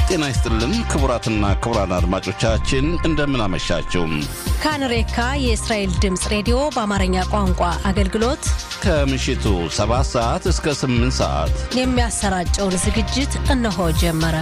ጤና ይስጥልን ክቡራትና ክቡራን አድማጮቻችን እንደምን አመሻችሁ። ካንሬካ የእስራኤል ድምፅ ሬዲዮ በአማርኛ ቋንቋ አገልግሎት ከምሽቱ 7 ሰዓት እስከ 8 ሰዓት የሚያሰራጨውን ዝግጅት እነሆ ጀመረ።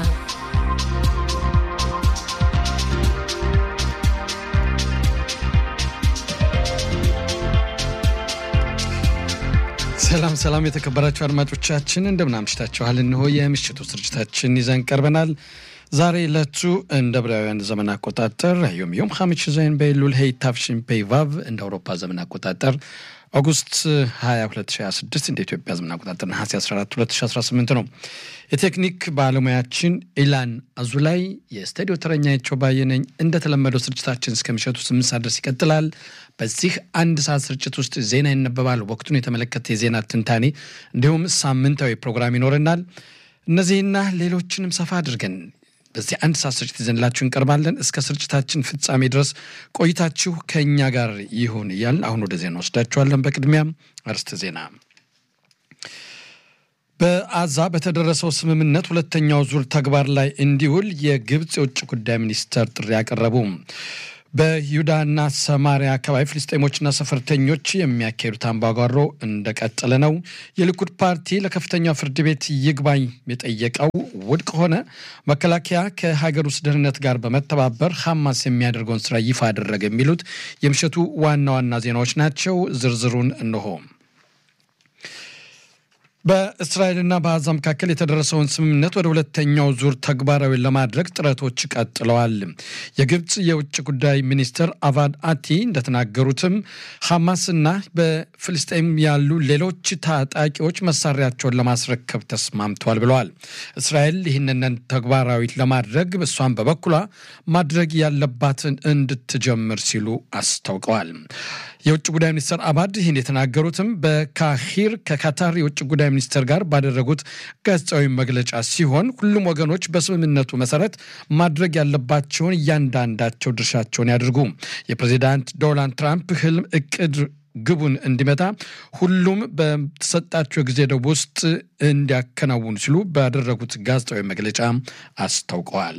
ሰላም ሰላም፣ የተከበራችሁ አድማጮቻችን እንደምን አምሽታችኋል? እንሆ የምሽቱ ስርጭታችን ይዘን ቀርበናል። ዛሬ ዕለቱ እንደ ዕብራውያን ዘመን አቆጣጠር ዮም ዮም ሐሚሽ ዘይን በኢሉል ሄይ ታፍሽን ፔይ ቫቭ እንደ አውሮፓ ዘመን አቆጣጠር ኦጉስት 20 2026 እንደ ኢትዮጵያ ዘመን አቆጣጠር ነሐሴ 14 2018 ነው። የቴክኒክ ባለሙያችን ኢላን አዙላይ፣ የስቱዲዮ ተረኛቸው ባየነኝ። እንደተለመደው ስርጭታችን እስከ ምሽቱ 8 ሰዓት ድረስ ይቀጥላል። በዚህ አንድ ሰዓት ስርጭት ውስጥ ዜና ይነበባል። ወቅቱን የተመለከተ የዜና ትንታኔ እንዲሁም ሳምንታዊ ፕሮግራም ይኖረናል። እነዚህና ሌሎችንም ሰፋ አድርገን በዚህ አንድ ሰዓት ስርጭት ይዘንላችሁ እንቀርባለን። እስከ ስርጭታችን ፍጻሜ ድረስ ቆይታችሁ ከእኛ ጋር ይሁን እያልን አሁን ወደ ዜና ወስዳችኋለን። በቅድሚያም አርዕስተ ዜና። በአዛ በተደረሰው ስምምነት ሁለተኛው ዙር ተግባር ላይ እንዲውል የግብፅ የውጭ ጉዳይ ሚኒስተር ጥሪ አቀረቡ። በይሁዳና ሰማሪያ አካባቢ ፍልስጤሞችና ሰፈርተኞች የሚያካሄዱት አምባጓሮ እንደቀጠለ ነው። የሊኩድ ፓርቲ ለከፍተኛው ፍርድ ቤት ይግባኝ የጠየቀው ውድቅ ሆነ። መከላከያ ከሀገር ውስጥ ደህንነት ጋር በመተባበር ሐማስ የሚያደርገውን ስራ ይፋ አደረገ። የሚሉት የምሽቱ ዋና ዋና ዜናዎች ናቸው። ዝርዝሩን እንሆ። በእስራኤልና በአዛ መካከል የተደረሰውን ስምምነት ወደ ሁለተኛው ዙር ተግባራዊ ለማድረግ ጥረቶች ቀጥለዋል። የግብፅ የውጭ ጉዳይ ሚኒስትር አቫድ አቲ እንደተናገሩትም ሐማስና በፍልስጤም ያሉ ሌሎች ታጣቂዎች መሳሪያቸውን ለማስረከብ ተስማምተዋል ብለዋል። እስራኤል ይህንን ተግባራዊ ለማድረግ እሷን በበኩሏ ማድረግ ያለባትን እንድትጀምር ሲሉ አስታውቀዋል። የውጭ ጉዳይ ሚኒስትር አባድ ይህን የተናገሩትም በካሂር ከካታር የውጭ ጉዳይ ሚኒስትር ጋር ባደረጉት ጋዜጣዊ መግለጫ ሲሆን ሁሉም ወገኖች በስምምነቱ መሰረት ማድረግ ያለባቸውን እያንዳንዳቸው ድርሻቸውን ያድርጉ፣ የፕሬዚዳንት ዶናልድ ትራምፕ ህልም እቅድ ግቡን እንዲመታ ሁሉም በተሰጣቸው ጊዜ ደብ ውስጥ እንዲያከናውኑ ሲሉ ባደረጉት ጋዜጣዊ መግለጫ አስታውቀዋል።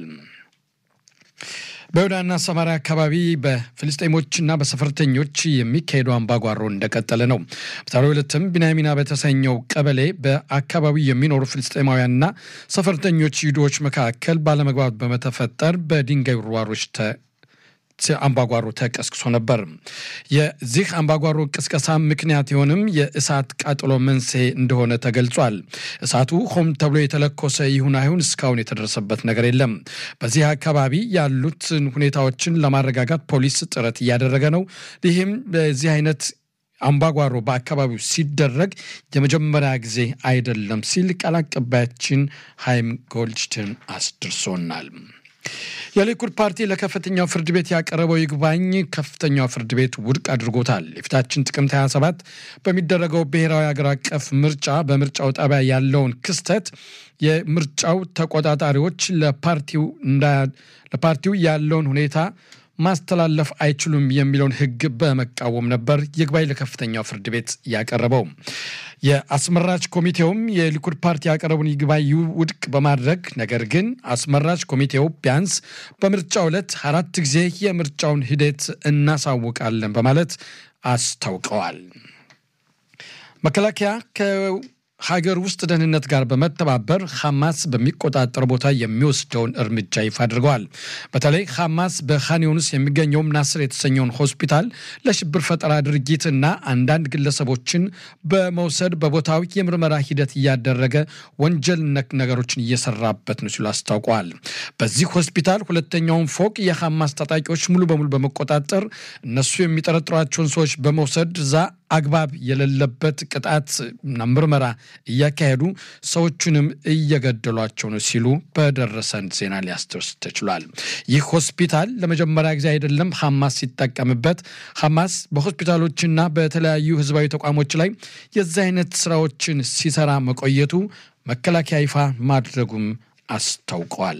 በይሁዳና ሰማሪያ አካባቢ በፍልስጤሞችና በሰፈርተኞች የሚካሄደው አምባጓሮ እንደቀጠለ ነው። በዛሬው ዕለትም ቢናሚና በተሰኘው ቀበሌ በአካባቢው የሚኖሩ ፍልስጤማውያንና ሰፈርተኞች ይሁዶች መካከል ባለመግባባት በመተፈጠር በድንጋይ ውርዋሮች አምባጓሮ ተቀስቅሶ ነበር። የዚህ አምባጓሮ ቅስቀሳ ምክንያት የሆንም የእሳት ቃጠሎ መንስኤ እንደሆነ ተገልጿል። እሳቱ ሆም ተብሎ የተለኮሰ ይሁን አይሁን እስካሁን የተደረሰበት ነገር የለም። በዚህ አካባቢ ያሉትን ሁኔታዎችን ለማረጋጋት ፖሊስ ጥረት እያደረገ ነው። ይህም በዚህ አይነት አምባጓሮ በአካባቢው ሲደረግ የመጀመሪያ ጊዜ አይደለም ሲል ቃል አቀባያችን ሃይም ጎልድሽትን አስድርሶናል። የሊኩድ ፓርቲ ለከፍተኛው ፍርድ ቤት ያቀረበው ይግባኝ ከፍተኛው ፍርድ ቤት ውድቅ አድርጎታል። የፊታችን ጥቅምት 27 በሚደረገው ብሔራዊ አገር አቀፍ ምርጫ በምርጫው ጣቢያ ያለውን ክስተት የምርጫው ተቆጣጣሪዎች ለፓርቲው ያለውን ሁኔታ ማስተላለፍ አይችሉም የሚለውን ሕግ በመቃወም ነበር ይግባኝ ለከፍተኛው ፍርድ ቤት ያቀረበው። የአስመራጭ ኮሚቴውም የሊኩድ ፓርቲ ያቀረቡን ይግባኝ ውድቅ በማድረግ ነገር ግን አስመራጭ ኮሚቴው ቢያንስ በምርጫው ዕለት አራት ጊዜ የምርጫውን ሂደት እናሳውቃለን በማለት አስታውቀዋል። መከላከያ ሀገር ውስጥ ደህንነት ጋር በመተባበር ሐማስ በሚቆጣጠር ቦታ የሚወስደውን እርምጃ ይፋ አድርገዋል። በተለይ ሐማስ በኻን ዩኒስ የሚገኘውም ናስር የተሰኘውን ሆስፒታል ለሽብር ፈጠራ ድርጊትና አንዳንድ ግለሰቦችን በመውሰድ በቦታው የምርመራ ሂደት እያደረገ ወንጀል ነክ ነገሮችን እየሰራበት ነው ሲሉ አስታውቀዋል። በዚህ ሆስፒታል ሁለተኛውን ፎቅ የሐማስ ታጣቂዎች ሙሉ በሙሉ በመቆጣጠር እነሱ የሚጠረጥሯቸውን ሰዎች በመውሰድ እዛ አግባብ የሌለበት ቅጣት እና ምርመራ እያካሄዱ ሰዎቹንም እየገደሏቸው ነው ሲሉ በደረሰን ዜና ሊያስደርስ ተችሏል። ይህ ሆስፒታል ለመጀመሪያ ጊዜ አይደለም ሐማስ ሲጠቀምበት። ሐማስ በሆስፒታሎችና በተለያዩ ህዝባዊ ተቋሞች ላይ የዚህ አይነት ስራዎችን ሲሰራ መቆየቱ መከላከያ ይፋ ማድረጉም አስታውቀዋል።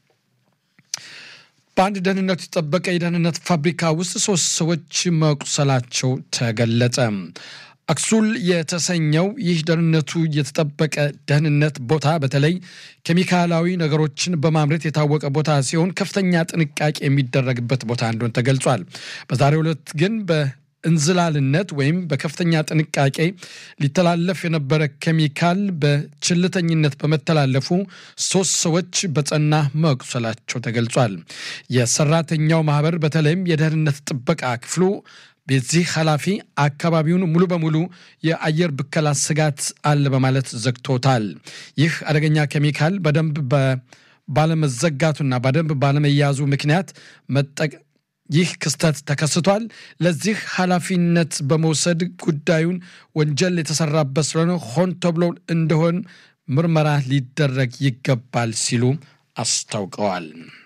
በአንድ ደህንነቱ የተጠበቀ የደህንነት ፋብሪካ ውስጥ ሶስት ሰዎች መቁሰላቸው ተገለጸ። አክሱል የተሰኘው ይህ ደህንነቱ የተጠበቀ ደህንነት ቦታ በተለይ ኬሚካላዊ ነገሮችን በማምረት የታወቀ ቦታ ሲሆን ከፍተኛ ጥንቃቄ የሚደረግበት ቦታ እንደሆነ ተገልጿል። በዛሬው ዕለት ግን በእንዝላልነት ወይም በከፍተኛ ጥንቃቄ ሊተላለፍ የነበረ ኬሚካል በችልተኝነት በመተላለፉ ሶስት ሰዎች በጸና መቁሰላቸው ተገልጿል። የሰራተኛው ማህበር በተለይም የደህንነት ጥበቃ ክፍሉ በዚህ ኃላፊ አካባቢውን ሙሉ በሙሉ የአየር ብከላ ስጋት አለ በማለት ዘግቶታል። ይህ አደገኛ ኬሚካል በደንብ ባለመዘጋቱና በደንብ ባለመያዙ ምክንያት መጠቅ ይህ ክስተት ተከስቷል። ለዚህ ኃላፊነት በመውሰድ ጉዳዩን ወንጀል የተሰራበት ስለሆነ ሆን ተብሎ እንደሆን ምርመራ ሊደረግ ይገባል ሲሉ አስታውቀዋል።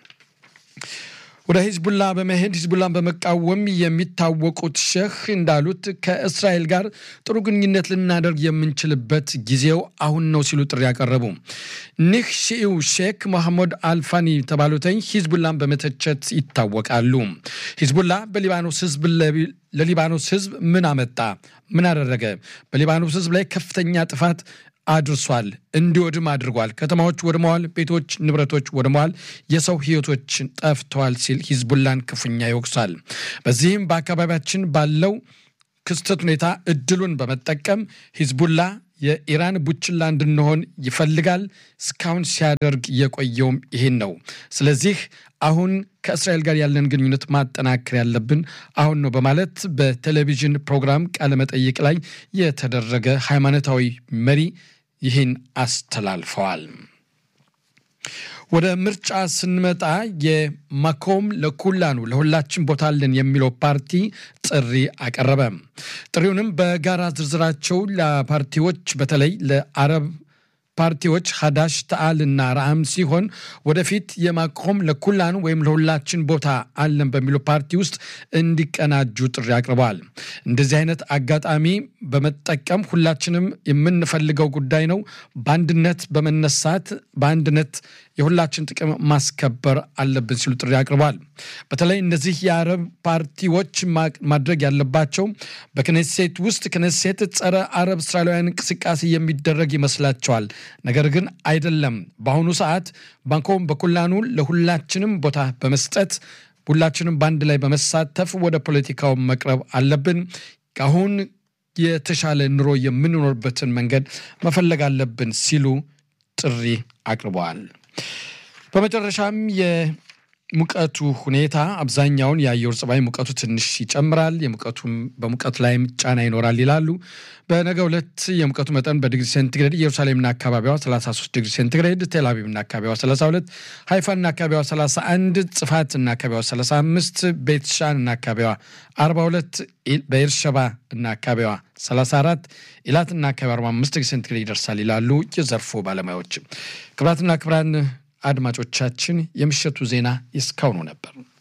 ወደ ሂዝቡላ በመሄድ ሂዝቡላን በመቃወም የሚታወቁት ሼህ እንዳሉት ከእስራኤል ጋር ጥሩ ግንኙነት ልናደርግ የምንችልበት ጊዜው አሁን ነው ሲሉ ጥሪ ያቀረቡ። እኒህ ሺኢው ሼክ መሐመድ አልፋኒ የተባሉትኝ ሂዝቡላን በመተቸት ይታወቃሉ። ሂዝቡላ በሊባኖስ ህዝብ ለሊባኖስ ህዝብ ምን አመጣ? ምን አደረገ? በሊባኖስ ህዝብ ላይ ከፍተኛ ጥፋት አድርሷል። እንዲወድም አድርጓል። ከተማዎች ወድመዋል። ቤቶች፣ ንብረቶች ወድመዋል። የሰው ህይወቶች ጠፍተዋል ሲል ሂዝቡላን ክፉኛ ይወቅሳል። በዚህም በአካባቢያችን ባለው ክስተት ሁኔታ እድሉን በመጠቀም ሂዝቡላ የኢራን ቡችላ እንድንሆን ይፈልጋል። እስካሁን ሲያደርግ የቆየውም ይህን ነው። ስለዚህ አሁን ከእስራኤል ጋር ያለን ግንኙነት ማጠናከር ያለብን አሁን ነው በማለት በቴሌቪዥን ፕሮግራም ቃለመጠይቅ ላይ የተደረገ ሃይማኖታዊ መሪ ይህን አስተላልፈዋል። ወደ ምርጫ ስንመጣ የማኮም ለኩላኑ ለሁላችን ቦታ አለን የሚለው ፓርቲ ጥሪ አቀረበ። ጥሪውንም በጋራ ዝርዝራቸው ለፓርቲዎች በተለይ ለአረብ ፓርቲዎች ሀዳሽ ተአልና ረአም ሲሆን ወደፊት የማቆም ለኩላኑ ወይም ለሁላችን ቦታ አለን በሚሉ ፓርቲ ውስጥ እንዲቀናጁ ጥሪ አቅርበዋል። እንደዚህ አይነት አጋጣሚ በመጠቀም ሁላችንም የምንፈልገው ጉዳይ ነው። በአንድነት በመነሳት በአንድነት የሁላችን ጥቅም ማስከበር አለብን ሲሉ ጥሪ አቅርበዋል። በተለይ እነዚህ የአረብ ፓርቲዎች ማድረግ ያለባቸው በክኔሴት ውስጥ ክኔሴት ጸረ አረብ እስራኤላውያን እንቅስቃሴ የሚደረግ ይመስላቸዋል። ነገር ግን አይደለም። በአሁኑ ሰዓት ባንኮም በኩላኑ ለሁላችንም ቦታ በመስጠት ሁላችንም በአንድ ላይ በመሳተፍ ወደ ፖለቲካው መቅረብ አለብን። አሁን የተሻለ ኑሮ የምንኖርበትን መንገድ መፈለግ አለብን ሲሉ ጥሪ አቅርበዋል። በመጨረሻም የሙቀቱ ሁኔታ አብዛኛውን የአየር ጸባይ ሙቀቱ ትንሽ ይጨምራል፣ የሙቀቱም በሙቀት ላይም ጫና ይኖራል ይላሉ። በነገ ሁለት የሙቀቱ መጠን በዲግሪ ሴንቲግሬድ ኢየሩሳሌምና አካባቢዋ 33 ዲግሪ ሴንቲግሬድ፣ ቴልአቪቭና አካባቢዋ 32፣ ሃይፋና አካባቢዋ 31፣ ጽፋትና አካባቢዋ 35፣ ቤት ሻን እና አካባቢዋ 42፣ በኤርሸባ እና አካባቢዋ 34፣ ኢላትና አካባቢዋ 45 ዲግሪ ሴንቲግሬድ ይደርሳል ይላሉ የዘርፉ ባለሙያዎች። ክቡራትና ክቡራን አድማጮቻችን የምሽቱ ዜና እስካሁኑ ነበር።